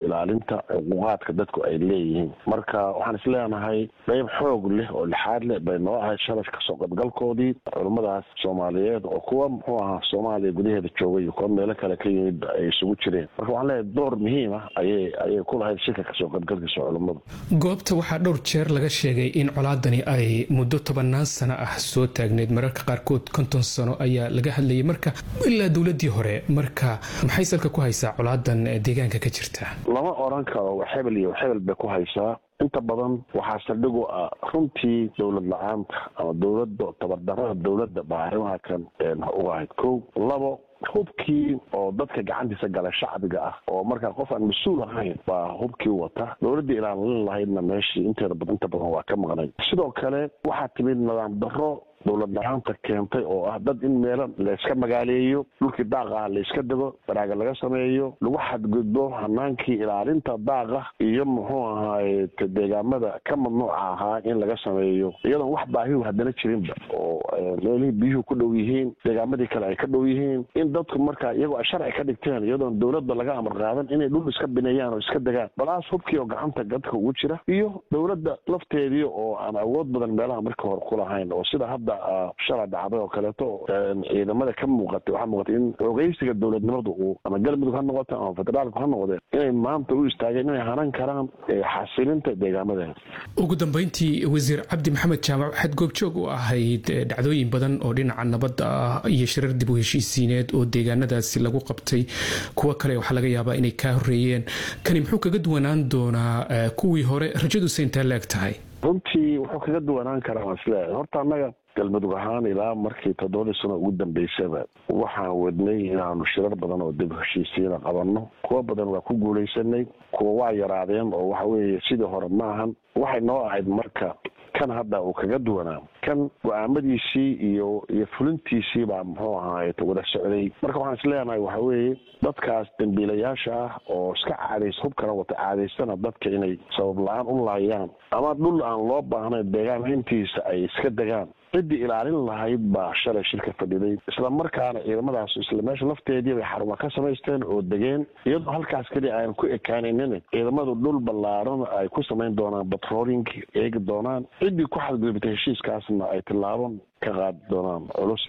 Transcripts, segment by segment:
ilaalinta xuquuqaadka dadku ay leeyihiin marka waxaan isleenahay qayb xoog leh oo lixaad leh bay noo ahayd shalay kasoo qaybgalkoodii culummadaas soomaaliyeed oo kuwa muxuu ahaa soomaaliya gudaheeda joogay iyo kuwa meelo kale ka yimid ay isugu jireen marka waxaan leeyahay door muhiim ah ayay ayay ku lahayd shirka kasoo qaybgalkiisa culummadu goobta waxaa dhowr jeer laga sheegay in colaadani ay muddo tobanaan sano ah soo taagneyd mararka qaarkood konton sano ayaa laga hadlayay marka ilaa dowladii hore marka maxay salka ku haysaa colaadan deegaanka ka jirta lama oran karo hebel iyo hebel bay ku haysaa inta badan waxaa saldhigu ah runtii dowlad la-aanta ama dowladda tabardarada dowladda baa arrimaha kan uga ahayd ko labo hubkii oo dadka gacantiisa gala shacbiga ah oo markaa qof aan mas-uul ahayn baa hubkii wata dowladdii ilaalin lahaydna meeshii inteeda inta badan waa ka maqnay sidoo kale waxaa timid nidaam darro dowlad la-aanta keentay oo ah dad in meelo layska magaaleeyo dhulkii daaqa ah layska dego baraaga laga sameeyo lagu xadgudbo hanaankii ilaalinta daaqa iyo muxuu ahaay deegaamada ka mamnuuca ahaa in laga sameeyo iyadoon wax baahihu haddana jirinba oo meelihii biyuhu ku dhow yihiin deegaamadii kale ay ka dhow yihiin in dadku markaa iyagoo ay sharci ka dhigteen iyadoon dowladba laga amar qaadan inay dhul iska bineeyaan oo iska degaan balaas hubkii oo gacanta dadka ugu jira iyo dowladda lafteedii oo aan awood badan meelaha markii hore kulahayn oo sida hadda shalay dhacday oo kaleeto ciidamada ka muuqatay waxaa muuqatay in xoogeysiga dowladnimadu uu ama galmudug ha noqote ama federaalku ha noqdeen inay maanta u istaageen inay hanan karaan xasilinta deegaamadeeda ugu dambeyntii wasiir cabdi maxamed jaamac waxaad goobjoog u ahayd dhacdooyin badan oo dhinaca nabadda ah iyo shirar dib u heshiisiineed oo deegaanadaasi lagu qabtay kuwo kale waxaa laga yaabaa inay kaa horeeyeen kani muxuu kaga duwanaan doonaa kuwii hore rajaduse intaa la eg tahay runtii wuxuu kaga duwanaan karaa waan isleeyahay horta annaga galmudug ahaan ilaa markii toddobadii sano ugu dambeysaba waxaan wadnay inaanu shirar badan oo dib heshiisiina qabanno kuwo badan waa ku guulaysanay kuwa waa yaraadeen oo waxa weeye sidii hore maahan waxay noo ahayd marka kan hadda uu kaga duwanaa kan go-aamadiisii iyo iyo fulintiisii baa muxuu ahaay wada socday marka waxaan isleenahay waxa weeye dadkaas dambiilayaasha ah oo iska caadays hubkana wata caadaystana dadka inay sabab la-aan u laayaan ama dhul aan loo baahnayn deegaanhayntiisa ay iska degaan ciddii ilaalin lahayd baa shalay shirka fadhiday isla markaana ciidamadaas isla meesha lafteedii bay xaruma ka samaysteen oo degeen iyadoo halkaas keliya aan ku ekaaninin ciidamadu dhul ballaaran ay ku samayn doonaan batrooling eegi doonaan ciddii ku xadgudubtay heshiiskaasna ay tillaabo ka qaadi doonaan culus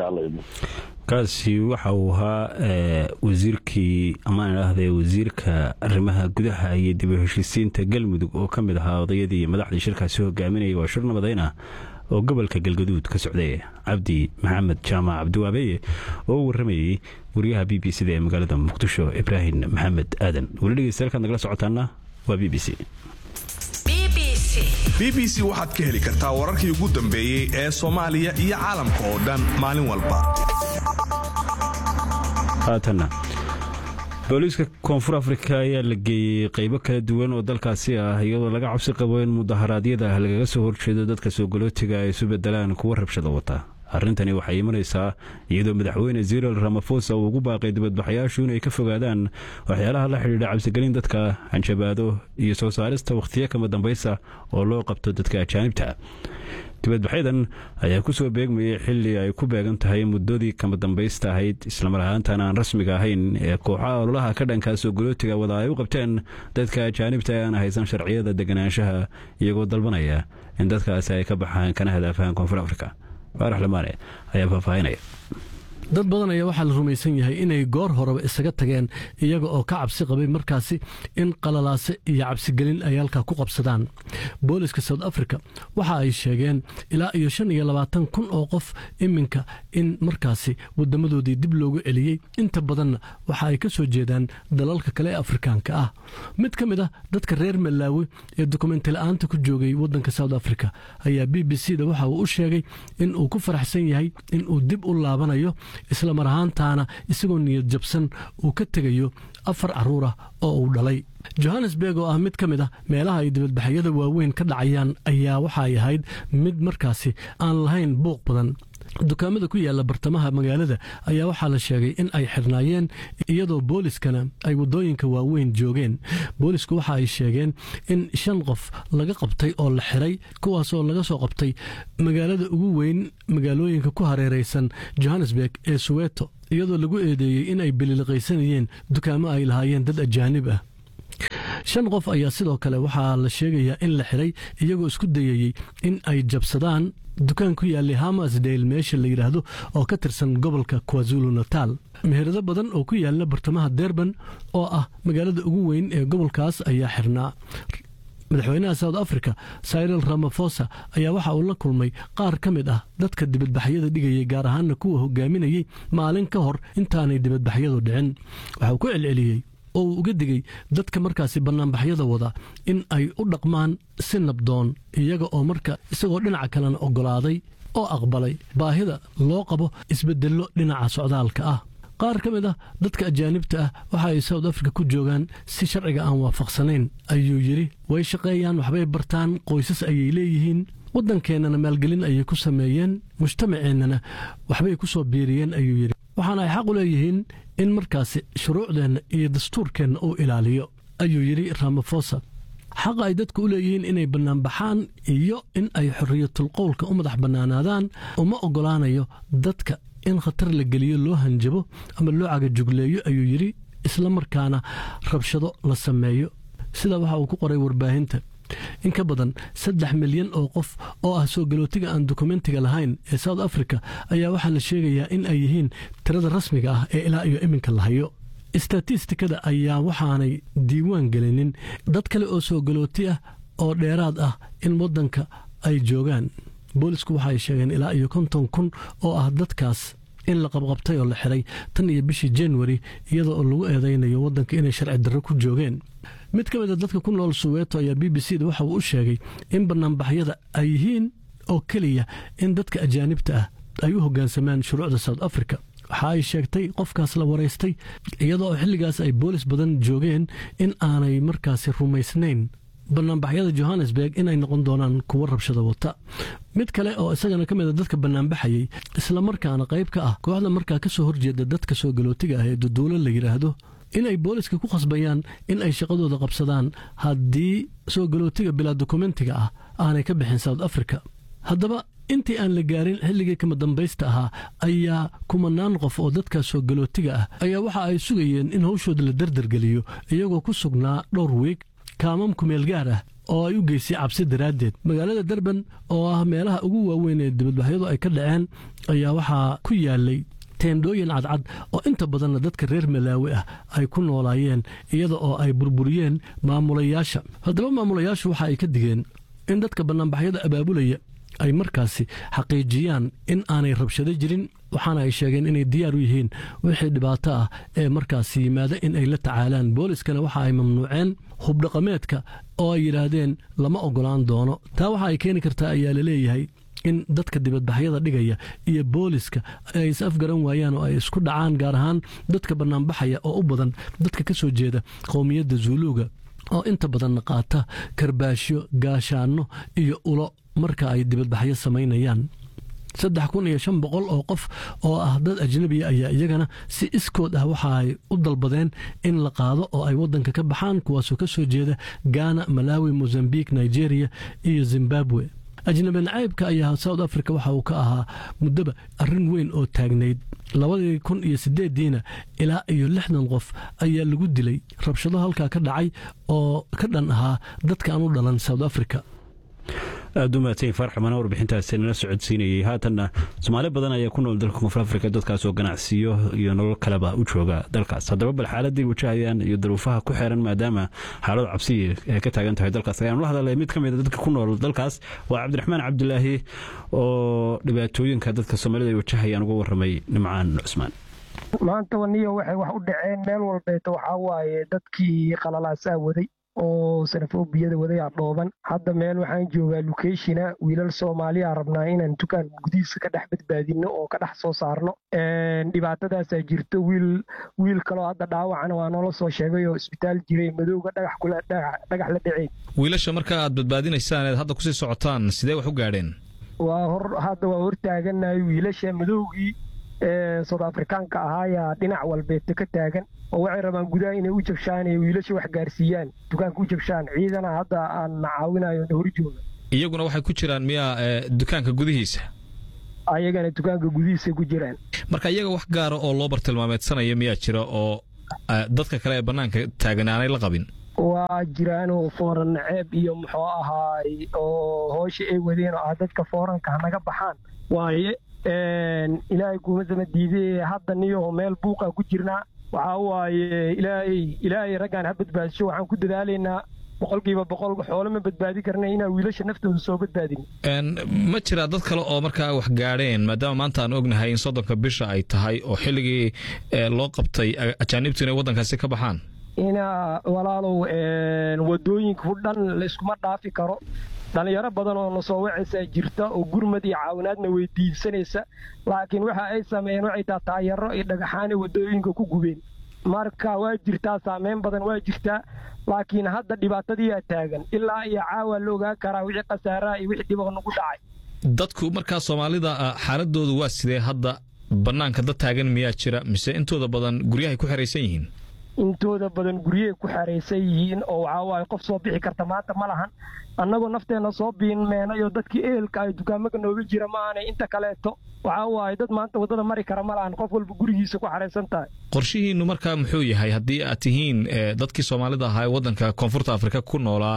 kaasi waxa uu ahaa wasiirkii amaan idhaahde wasiirka arrimaha gudaha iyo dib u heshiisiinta galmudug oo ka mid ahaa odayadii madaxdii shirkaasi hogaaminayay waa shir nabadayn ah oo gobolka galgaduud ka socday cabdi maxamed jaamac cabdiwaabeye oo u warramayey wariyaha b b c da ee magaalada muqdisho ibraahim maxamed aadan weli dhegeystayaal nagala socotaana waa b b c b b c waxaad ka heli kartaa wararkii ugu dambeeyey ee soomaaliya iyo caalamka oo dhan maalin walba haatanna booliiska koonfur afrika ayaa la geeyey qaybo kala duwan oo dalkaasi ah iyadoo laga cabsi qabo in mudaharaadyada lagaga soo horjeedo dadka soogolootiga ay isu bedelaan kuwa rabshada wata arrintani waxay imanaysaa iyadoo madaxweyne ziril ramafosa uu ugu baaqay dibadbaxayaashu inay ka fogaadaan waxyaalaha la xidhiidha cabsigelin dadka hanjabaado iyo soo saarista wakhtiyo kama dambaysa oo loo qabto dadka ajaanibta dibadbaxyadan ayaa ku soo beegmayay xili ay ku beegan tahay muddadii kama dambaysta ahayd islamar ahaantan aan rasmiga ahayn ee kooxaha ololaha ka dhankaa soogolootiga wada ay u qabteen dadka ajaanibta ee aan haysan sharciyada deganaanshaha iyagoo dalbanaya in dadkaasi ay ka baxaan kana hadaafaan koonfur afrika faarax lamaane ayaa faahfaahinaya dad badan ayaa waxaa la rumaysan yahay inay goor horeba isaga tageen iyaga oo ka cabsi qabay markaasi in qalalaase iyo cabsigelin ay halkaa ku qabsadaan booliska south africa waxa ay sheegeen ilaa iyo shan iyo labaatan kun oo qof iminka in markaasi wadamadoodii dib loogu celiyey inta badanna waxa ay ka soo jeedaan dalalka kale ee afrikaanka ah mid ka mid ah dadka reer malaawi ee dukumenti la-aanta ku joogay wadanka south africa ayaa b b c da waxa uu u sheegay in uu ku faraxsan yahay in uu dib u laabanayo isla mar ahaantaana isagoo niyad jabsan uu ka tegayo afar carruur ah oo uu dhalay johannesburg oo ah mid ka mid ah meelaha ay dibadbaxyada waaweyn ka dhacayaan ayaa waxa ay ahayd mid markaasi aan lahayn buuq badan dukaamada ku yaalla bartamaha magaalada ayaa waxaa la sheegay in ay xirnaayeen iyadoo booliskana ay waddooyinka waaweyn joogeen boolisku waxa ay sheegeen in shan qof laga qabtay oo la xiray kuwaasoo laga soo qabtay magaalada ugu weyn magaalooyinka ku hareeraysan johannesburg ee suweto iyadoo lagu eedeeyey in ay bililiqaysanayeen dukaamo ay lahaayeen dad ajaanib ah shan qof ayaa sidoo kale waxaa la sheegayaa in la xiray iyagoo isku dayayey in ay jabsadaan dukaan ku yaallay hamasdale meesha la yidhaahdo oo ka tirsan gobolka kwazulu natal meherado badan oo ku yaalla bartamaha derban oo ah magaalada ugu weyn ee gobolkaas ayaa xirnaa madaxweynaha south africa cyril ramafosa ayaa waxa uu la kulmay qaar ka mid ah dadka dibadbaxyada dhigayay gaar ahaana kuwa hogaaminayey maalin ka hor intaanay dibadbaxyadu dhicin waxa uu ku celceliyey oo uu uga digay dadka markaasi bannaanbaxyada wada in ay u dhaqmaan si nabdoon iyaga oo marka isagoo dhinaca kalena oggolaaday oo aqbalay baahida loo qabo isbeddello dhinaca socdaalka ah qaar ka mid ah dadka ajaanibta ah waxa ay south africa ku joogaan si sharciga aan waafaqsanayn ayuu yidhi way shaqeeyaan waxbay bartaan qoysas ayay leeyihiin waddankeennana maalgelin ayay ku sameeyeen mujtamaceennana waxbay ku soo biiriyeen ayuu yidhi waxaana ay xaq u leeyihiin in markaasi shuruucdeenna iyo dastuurkeenna uu ilaaliyo ayuu yidhi ramafosa xaqa ay dadku u leeyihiin inay bannaanbaxaan iyo in ay xorriyatulqowlka u madax bannaanaadaan uma oggolaanayo dadka in khatar la geliyo loo hanjabo ama loo cagajugleeyo ayuu yidhi isla markaana rabshado la sameeyo sida waxa uu ku qoray warbaahinta in ka badan saddex milyan oo qof oo ah soo galootiga aan dukumentiga lahayn ee south africa ayaa waxaa la sheegayaa in ay yihiin tirada rasmiga ah ee ilaa iyo iminka la hayo istatistikada ayaa waxaanay diiwaan gelinin dad kale oo soo galooti ah oo dheeraad ah in waddanka ay joogaan boolisku waxaay sheegeen ilaa iyo konton kun oo ah dadkaas in la qabqabtay oo la xiray tan iyo bishii januari iyada oo lagu eedaynayo waddanka inay sharci darro ku joogeen mid ka mid a dadka ku nool suweeto ayaa b b c da waxa uu u sheegay in bannaanbaxyada ay yihiin oo keliya in dadka ajaanibta ah ay u hoggaansamaan shuruucda south africa waxa ay sheegtay qofkaas la waraystay iyada oo xilligaas ay boolis badan joogeen in aanay markaasi rumaysnayn bannaanbaxyada johannesburg inay noqon doonaan kuwo rabshada wata mid kale oo isagana ka mida dadka bannaanbaxayey islamarkaana qayb ka ah kooxda markaa ka soo horjeeda dadka soo galootiga ah ee duduulo la yidhaahdo inay booliska ku khasbayaan in ay shaqadooda qabsadaan haddii soo galootiga bilaa dokumentiga ah aanay ka bixin south africa haddaba intii aan la gaarin xilligii kama dambaysta ahaa ayaa kumanaan qof oo dadkaas soo galootiga ah ayaa waxa ay sugayeen in hawshooda la dardargeliyo iyagoo ku sugnaa dhowr wiig kaamam kumeel gaar ah oo ay u geysay cabsi daraaddeed magaalada derban oo ah meelaha ugu waaweyn ee dibadbaxyadu ay ka dhaceen ayaa waxaa ku yaalay teendhooyin cadcad oo inta badanna dadka reer malaawi ah ay ku noolaayeen iyada oo ay burburiyeen maamulayaasha haddaba maamulayaashu waxa ay ka digeen in dadka bannaanbaxyada abaabulaya ay markaasi xaqiijiyaan in aanay rabshado jirin waxaana ay sheegeen inay diyaar u yihiin wixii dhibaato ah ee markaasi yimaada in ay la tacaalaan booliskana waxa ay mamnuuceen hubdhaqameedka oo ay yidhaahdeen lama oggolaan doono taa waxa ay keeni kartaa ayaa la leeyahay in dadka dibadbaxyada dhigaya iyo booliska ay is afgaran waayaan oo ay isku dhacaan gaar ahaan dadka bannaanbaxaya oo u badan dadka ka soo jeeda qowmiyadda zuuluuga oo inta badanna qaata karbaashyo gaashaanno iyo ulo marka ay dibadbaxyo samaynayaan saddex kun iyo shan boqol oo qof oo ah dad ajnabiya ayaa iyagana si iskood ah waxa ay u dalbadeen in la qaado oo ay waddanka ka baxaan kuwaasoo ka soo jeeda gaana malawi mozambique nigeria iyo zimbabwe ajnabi nacaybka ayaa south africa waxa uu ka ahaa muddoba arrin weyn oo taagnayd labadii kun iyo sideediina ilaa iyo lixdan qof ayaa lagu dilay rabshado halkaa ka dhacay oo ka dhan ahaa dadka aan u dhalan south africa aada u mahadsan farxamana warbixintaasi nala socodsiinayay haatanna soomaali badan ayaa ku nool dalka koonfur afrika dadkaas oo ganacsiyo iyo nolol kaleba u jooga dalkaas haddaba bal xaaladii wajahayaan iyo daruufaha ku xeeran maadaama xaalad cabsiya ay ka taagan tahay dalkaas ayaanu la hadalay mid ka mid a dadka ku nool dalkaas waa cabdiraxmaan cabdilaahi oo dhibaatooyinka dadka soomaalida ay wajahayaan uga warramay nimcaan cusmaan maanta waniyo waxay wax u dhaceen meel walbeeta waxaa waaye dadkii qalalaasaa waday oo sanafobiyada wadayaa dhooban hadda meel waxaan joogaa lukeshina wiilal soomaaliya rabnaa inaan dukaan gudihiisa ka dhex badbaadino oo ka dhex soo saarno dhibaatadaasaa jirto wiil wiil kaloo hadda dhaawacana waa noola soo sheegay oo isbitaal jiray madowga dhagax la dhaceyn wiilasha marka aad badbaadinaysaan eed hadda kusii socotaan sidee wax u gaadheen waa hor hadda waa hortaaganahay wiilasha madowgii soud afrikaanka ahaayaa dhinac walbeeta ka taagan oo waxay rabaan gudaha inay u jabshaan ee wiilasha wax gaarsiiyaan dukaanka u jabshaan ciidana hadda aan na caawinayo na horjooga iyaguna waxay ku jiraan miyaa dukaanka gudihiisa ayagana dukaanka gudihiisa ku jiraan marka iyaga wax gaara oo loo bartilmaameedsanaya miyaa jira oo dadka kale ee bannaanka taagan aanay la qabin waa jiraanoo fooran naceeb iyo muxuu ahaay oo hoosha ay wadeen oo ah dadka fooranka hanaga baxaan waaye ilaahay kuumasama diidee hadda niyo meel buuqa ku jirnaa waxaa waaye ilaahay ilaahay raggaan ha badbaadisho waxaan ku dadaalaynaa boqolkiiba boqol xoole ma badbaadi karna inaan wiilasha naftooda soo badbaadin ma jiraa dad kale oo markaa wax gaadheen maadaama maanta aan ognahay in soddonka bisha ay tahay oo xilligii loo qabtay ajaanibtu inay waddankaasi ka baxaan ina walaalow wadooyinku dhan layskuma dhaafi karo dhallinyaro badan oo na soo wacaysaa jirta oo gurmad iyo caawinaadna weydiibsanaysa laakiin waxa ay sameeyeen waxay taa taayaro iyo dhagaxaanay wadooyinka ku gubeen marka waa jirtaa saameyn badan waa jirtaa laakiin hadda dhibaatadiiyaa taagan ilaa iyo caawa la ogaa karaa wixii khasaaraha iyo wixii dhibo nagu dhacay dadku markaa soomaalida xaaladoodu waa sidee hadda bannaanka dad taagan miyaa jira mise intooda badan guryahay ku xeraysan yihiin intooda badan guryahay ku xeraysan yihiin oo waxaa waaye qof soo bixi karta maanta ma lahan annagoo nafteenna soo biinmeenayoo dadkii ehelka ay dukaamaka nooga jira ma aanay inta kaleeto waxaa waaye dad maanta waddada mari kara ma lahan qof walba gurigiisa ku xaraysan tahay qorshihiinnu markaa muxuu yahay haddii aad tihiin dadkii soomaalida ahaa ee waddanka koonfurta afrika ku noolaa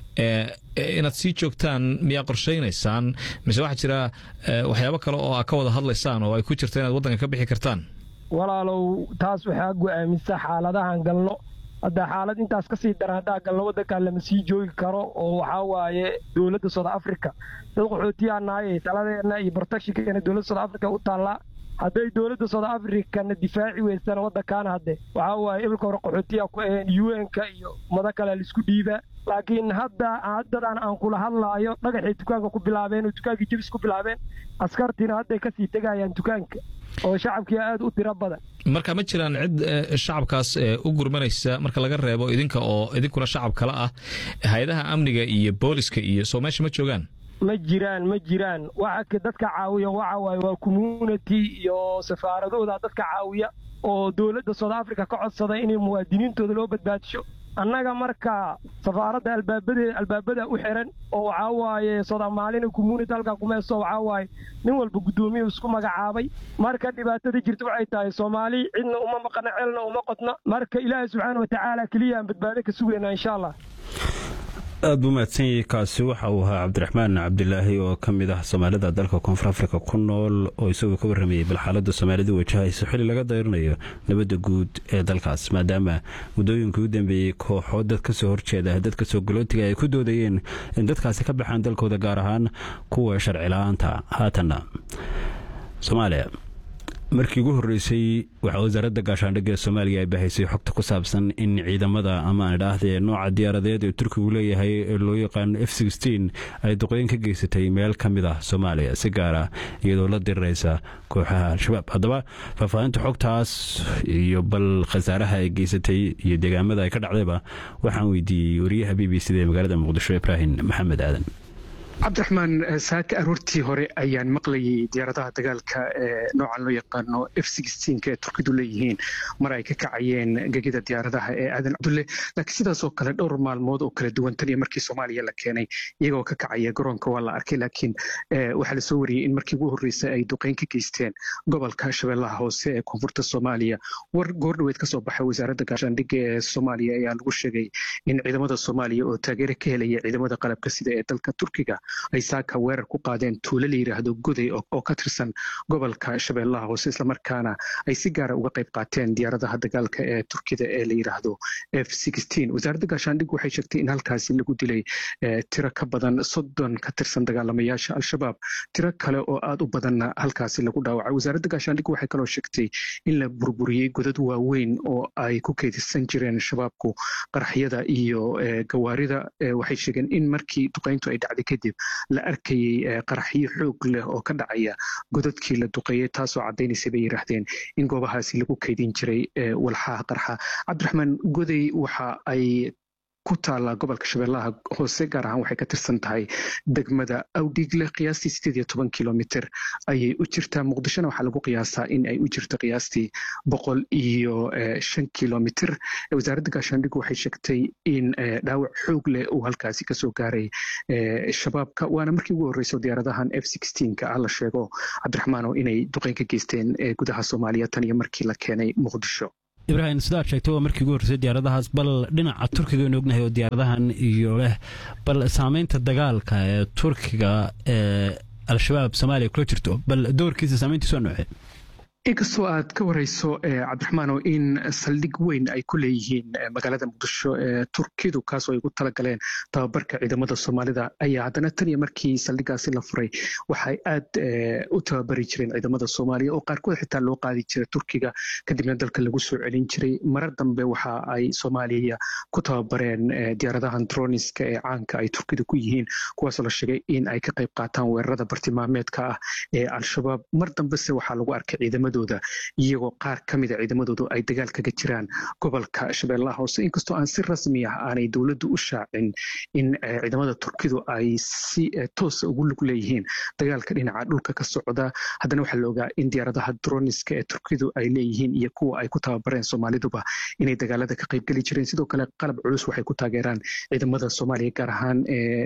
inaad sii joogtaan miyaa qorshaynaysaan mise waxaa jira waxyaabo kale oo aad ka wada hadlaysaan oo ay ku jirta inaad waddanka ka bixi kartaan walaalow taas waxaa go'aamisa xaaladahan galno hadda xaalad intaas ka sii daran haddaa galno waddankan lama sii joogi karo oo waxaa waaye dowladda south africa dad qaxootiyaa nahay taladeenna iyo protectionkeena dowladda south africa u taallaa hadday dowladda south africana difaaci weysana waddankaana hadde waxaa waaye ibilka hore qaxootiyaa ku aheen un-ka iyo mado kale laisku dhiibaa laakiin hadda haddadan aan kula hadlaayo dhagaxay dukaanka ku bilaabeen oo dukaankii jebis ku bilaabeen askartiina hadday kasii tegayaan dukaanka oo shacabkii aad u tiro badan marka ma jiraan cid shacabkaas u gurmanaysa marka laga reebo idinka oo idinkuna shacab kale ah hay-adaha amniga iyo booliska iyo soo meesha ma joogaan ma jiraan ma jiraan waxa dadka caawiya waxa waaye waa community iyo safaaradooda dadka caawiya oo dowladda south africa ka codsada inay muwaadiniintooda loo badbaadisho annaga marka safaaradda albaabadeeda albaabada u xiran oo waxaa waaye soomaalina community halkaa kumeeso waxaa waaye nin walba guddoomiyu isku magacaabay marka dhibaatada jirta waxay tahay soomaali cidna uma maqana celna uma qodna marka ilaahay subxaana watacaala keliyaan badbaado ka sugaynaa insha allah aad buu mahadsan yahay kaasi waxa uu ahaa cabdiraxmaan cabdilaahi oo ka mid ah soomaalida dalka koonfur afrika ku nool oo isagoo ka warramayay bal xaaladda soomaalida wajahaysa xilli laga dayranayo nabadda guud ee dalkaas maadaama muddooyinkii u dambeeyey kooxoo dad ka soo horjeeda dadka soo galootiga ay ku doodayeen in dadkaasi ka baxaan dalkooda gaar ahaan kuwa sharci la-aanta haatanna soomaaliya markii ugu horreysay waxaa wasaaradda gaashaandhigga ee soomaaliya ay bahaysay xogta ku saabsan in ciidamada ama aan idhaahdee nooca diyaaradeed ee turkigu leeyahay ee loo yaqaano f ay duqooyin ka geysatay meel ka mid ah soomaaliya si gaara iyadoo la diriraysa kooxaha al-shabaab haddaba faahfaahinta xogtaas iyo bal khasaaraha ay geysatay iyo deegaamada ay ka dhacdayba waxaan weydiiyey wariyaha b b c da ee magaalada muqdisho ibraahim maxamed aadan cabdiraxmaan saaka aroortii hore ayaan maqlayay diyaaradaha dagaalka ee noocan loo yaqaano f ee turkidu leeyihiin mar ay ka kacayeen gegida diyaaradaha ee aadan cabdulle laakiin sidaasoo kale dhowr maalmood oo kala duwan tan iyo markii soomaaliya la keenay iyagoo ka kacaya garoonka waa la arkay laakiin waxaa lasoo wariyey in markii ugu horreysay ay duqeyn ka geysteen gobolka shabeellaha hoose ee koonfurta soomaaliya war goordhoweed ka soo baxay wasaaradda gaashaandhigga ee soomaaliya ayaa lagu sheegay in ciidamada soomaaliya oo taageero ka helaya ciidamada qalabka sida ee dalka turkiga ay saaka weerar ku qaadeen tuulo la yidhaahdo goday oo ka tirsan gobolka shabeellaha hoose islamarkaana ay si gaara uga qayb qaateen diyaaradaha dagaalka ee turkida ee la yidhaahdo f wasaaradda gaashaandhig waxay sheegtay in halkaasi lagu dilay tiro ka badan soddon ka tirsan dagaalamayaasha al-shabaab tiro kale oo aad u badanna halkaasi lagu dhaawacay wasaaradda gaashaandhig waxay kaloo sheegtay in la burburiyey godad waaweyn oo ay ku keedisan jireen shabaabku qaraxyada iyo gawaarida waxay sheegeen in markii duqayntu ay dhacday kadib la arkayey qaraxyo xoog leh oo ka dhacaya godadkii la duqeeyey taasoo caddaynaysa bay yidhaahdeen in goobahaasi lagu kaydin jiray walxaha qarxa cabdiraxmaan goday waxa ay ku taalla gobolka shabeellaha hoose gaar ahaan waxay ka tirsan tahay degmada awdhiigle qiyaastii sideed iyo toban kilomitr ayay u jirtaa muqdishona waxaa lagu qiyaasaa in ay u jirto qiyaastii boqol iyo shan kilomitr wasaaradda gaashaandhigu waxay sheegtay in dhaawac xoog leh uu halkaasi kasoo gaaray shabaabka waana markii ugu horreyso diyaaradahan f ka ah la sheego cabdiraxmaano inay duqeyn ka geysteen gudaha soomaaliya tan iyo markii la keenay muqdisho ibraahim sidaad sheegtay waa markii ugu horreysay diyaaradahaas bal dhinaca turkiga aynu ognahay oo diyaaradahan iyo leh bal saameynta dagaalka ee turkiga ee al-shabaab soomaaliya kula jirto bal doorkiisa saameyntiisu waa noocee inkastoo aad ka warayso cabdiraxmaanow in saldhig weyn ay ku leeyihiin magaalada muqdisho ee turkidu kaasoo ay ugu talagaleen tababarka ciidamada soomaalida ayaa haddana tan iyo markii saldhigaasi la furay waxay aad u tababari jireen ciidamada soomaaliya oo qaarkood xitaa loo qaadi jiray turkiga kadibna dalka lagu soo celin jiray marar dambe waxa ay soomaaliya ku tababareen diyaaradahan droniska ee caanka ay turkidu ku yihiin kuwaasoo la sheegay in ay ka qayb qaataan weerarada bartilmaameedka ah ee al-shabaab mar dambese waxaa lagu arkay ciidamada iyagoo qaar ka mida ciidamadoodu ay dagaal kaga jiraan gobolka shabeellaha hoose inkastoo aan si rasmi ah aanay dowladdu u shaacin in ciidamada turkidu ay si toosa ugu lug leeyihiin dagaalka dhinaca dhulka ka socda haddana waxaa la ogaa in diyaaradaha droniska ee turkidu ay leeyihiin iyo kuwa ay ku tababareen soomaaliduba inay dagaalada ka qaybgeli jireen sidoo kale qalab culus waxay ku taageeraan ciidamada soomaaliya gaar ahaan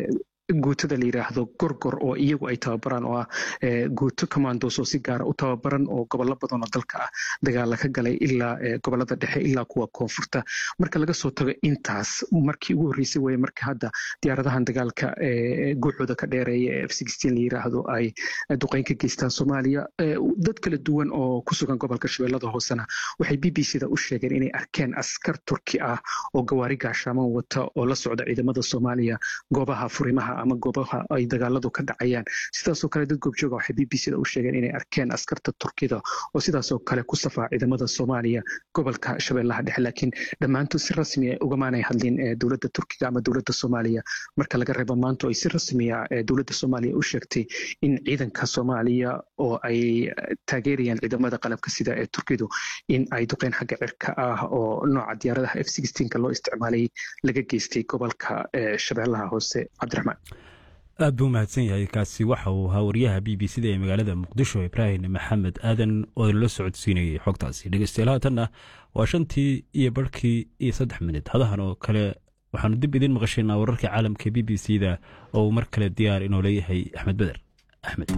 guutada la yidhaahdo gorgor oo iyagu ay tababaraan oo ah guuto commandos oo si gaara u tababaran oo gobollo badan oo dalka ah dagaala ka galay ilaa gobollada dhexe ilaa kuwa koonfurta marka laga soo tago intaas markii ugu horreysay weye marka hadda diyaaradahan dagaalka guuxooda ka dheereeya ee f la yidhaahdo ay duqeyn ka geystaan soomaaliya dad kala duwan oo ku sugan gobolka shabeellada hoosena waxay b b c da u sheegeen inay arkeen askar turki ah oo gawaari gaashaaman wata oo la socda ciidamada soomaaliya goobaha furimaha ama goobaha ay dagaaladu ka dhacayaan sidaasoo kale dad goobjooga waxay b b c da u sheegeen inay arkeen askarta turkida oo sidaasoo kale ku safaa ciidamada soomaaliya gobolka shabeellaha dhexe laakiin dhammaantood si rasmi a ugamaanay hadlin dowladda turkiga ama dowladda soomaaliya marka laga reebo maanta ay si rasmiya dowladda soomaaliya u sheegtay in ciidanka soomaaliya oo ay taageerayaan ciidamada qalabka sida ee turkidu in ay duqeyn xagga cirka ah oo nooca diyaaradaha f loo isticmaalay laga geystay gobolka shabeellaha hoose cabdiraxmaan aad buu mahadsan yahay kaasi waxa uu ahaa waryaha b b c da ee magaalada muqdisho ibraahim maxamed aadan oo la socodsiinayay xogtaasi dhegeystayaal haatanna waa shantii iyo barhkii iyo saddex minid hadahan oo kale waxaanu dib idiin maqashaynaa wararka caalamka b b c da oo uu mar kale diyaar inoo leeyahay axmed beder axmed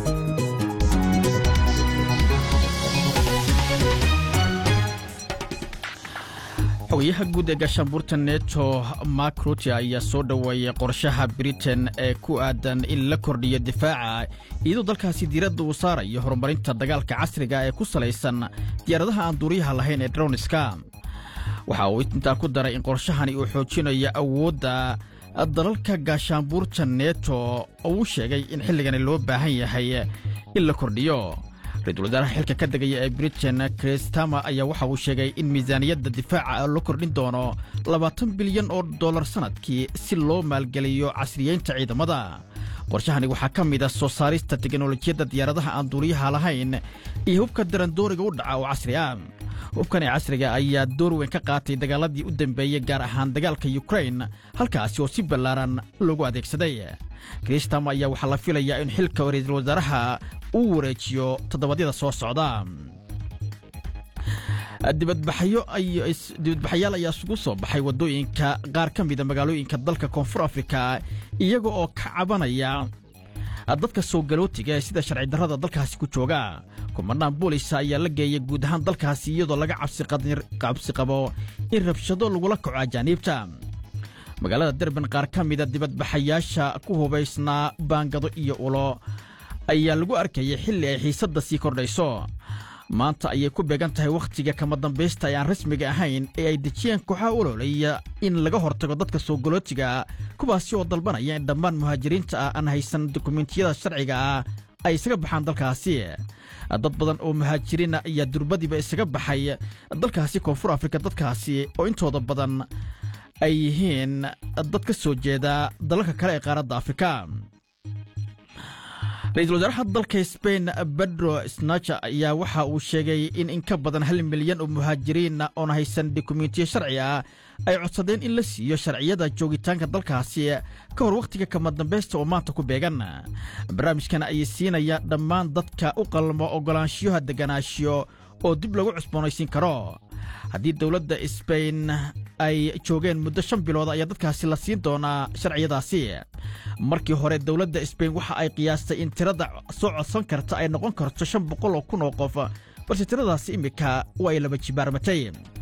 xogayaha guud ee gaashaanbuurta neto mark rutte ayaa soo dhoweeyey qorshaha britain ee ku aadan in la kordhiyo difaaca iyadoo dalkaasi diiradda uu saarayo horumarinta dagaalka casriga ee ku salaysan diyaaradaha aan duuriyaha lahayn ee droniska waxa uu intaa ku daray in qorshahani uu xoojinayo awoodda dalalka gaashaanbuurta neto oo uu sheegay in xilligani loo baahan yahay in la kordhiyo ra-iisul wasaaraha xilka ka degaya ee britain kristama ayaa waxa uu sheegay in miisaaniyadda difaaca la kordhin doono labaatan bilyan oo dollar sannadkii si loo maalgeliyo casriyeynta ciidamada qorshahani waxaa ka mid a soo saarista teknolojiyadda diyaaradaha aan duuriyaha lahayn iyo hubka darandooriga u dhaca oo casri ah hubkan ee casriga ayaa door weyn ka qaatay dagaaladii u dambeeyey gaar ahaan dagaalka yukrain halkaasi oo si ballaaran loogu adeegsaday kristam ayaa waxaa la filayaa in xilka ra-iisul wasaaraha uu wareejiyo toddobadyada soo socda dibadbaxayaal ayaa isugu soo baxay waddooyinka qaar ka mida magaalooyinka dalka koonfur afrika iyaga oo ka cabanaya dadka soo galootiga ee sida sharci darrada dalkaasi ku jooga kumanaan boolisa ayaa la geeyay guud ahaan dalkaasi iyadoo laga cabsi qabo in rabshado lagula kaco ajaaniibta magaalada derban qaar ka mida dibadbaxayaasha ku hubaysnaa baangado iyo ulo ayaa lagu arkayay xilli ay xiisadda sii kordhayso maanta ayay ku beegan tahay wakhtiga kama dambaysta ee aan rasmiga ahayn ee ay dejiyeen kooxaha ololaya in laga hortago dadka soo galootiga kuwaasi oo dalbanaya in dhammaan muhaajiriinta ah aan haysan dukumentiyada sharciga ah ay isaga baxaan dalkaasi dad badan oo muhaajiriina ayaa durbadiiba isaga baxay dalkaasi koonfur afrika dadkaasi oo intooda badan ay yihiin dad ka soo jeeda dalalka kale ee qaaradda afrika ra-iisul wasaaraha dalka sbain bedro snacha ayaa waxa uu sheegay in in ka badan hal milyan oo muhaajiriina oon haysan dokumentiyo sharci ah ay codsadeen in la siiyo sharciyada joogitaanka dalkaasi ka hor wakhtiga kama dambaysta oo maanta ku beegan barnaamijkan ayay siinaya dhammaan dadka u qalmo oggolaanshiyaha deganaanshiyo oo dib lagu cusboonaysiin karo haddii dowladda sbain ay joogeen muddo shan bilood ayaa dadkaasi la siin doonaa sharciyadaasi markii hore dowladda sbain waxa ay qiyaastay in tirada soo codsan karta ay noqon karto shan boqol oo kun oo qof balse tiradaasi immika waa ay laba jibaarmatay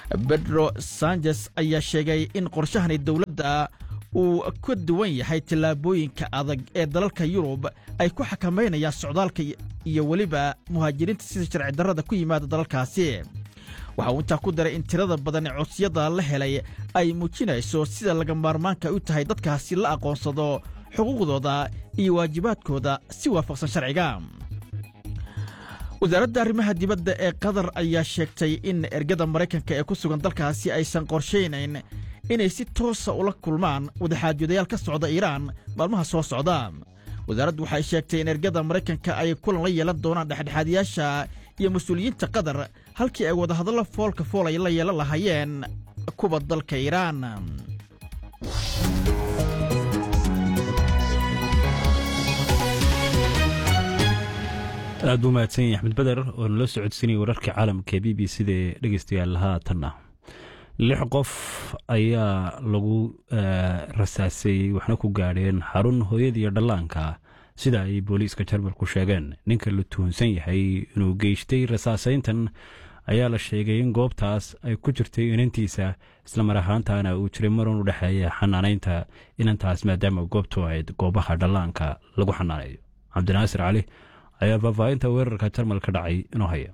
bedro sanchez ayaa sheegay in qorshahani dowladda uu ka duwan yahay tallaabooyinka adag ee dalalka yurub ay ku xakamaynayaan socdaalka iyo weliba muhaajiriinta sida sharci darrada ku yimaada dalalkaasi waxa uu intaa ku daray in tirada badan ee codsiyada la helay ay muujinayso sida laga maarmaanka u tahay dadkaasi la aqoonsado xuquuqdooda iyo waajibaadkooda si waafaqsan sharciga wasaaradda arrimaha dibadda ee qatar ayaa sheegtay in ergada maraykanka ee ku sugan dalkaasi aysan qorshaynayn inay si toosa ula kulmaan wadaxaajodayaal ka socda iiraan maalmaha soo socda wasaaraddu waxay sheegtay in ergada maraykanka ay kulan la yeelan doonaan dhexdhexaadiyaasha iyo mas-uuliyiinta qatar halkii ay wadahadallo foolka fool ay la yeelan lahaayeen kuwa dalka iiraan aad buu mahadsan yahay axmed beder oo nala socodsiinaya wararka caalamka b b c da dhegeystayaal haatanna lix qof ayaa lagu rasaasay waxna ku gaadheen xarun hooyadiiyo dhallaanka sida ay booliiska jarmalku sheegeen ninka la tuhunsan yahay inuu geystay rasaasayntan ayaa la sheegay in goobtaas ay ku jirtay inantiisa islamar ahaantana uu jiray marun u dhexeeya xanaanaynta inantaas maadaama goobtu ahayd goobaha dhallaanka lagu xanaaneeyo cabdinaasir cali ayaa faahfaahinta weerarka jarmalka dhacay inoo haya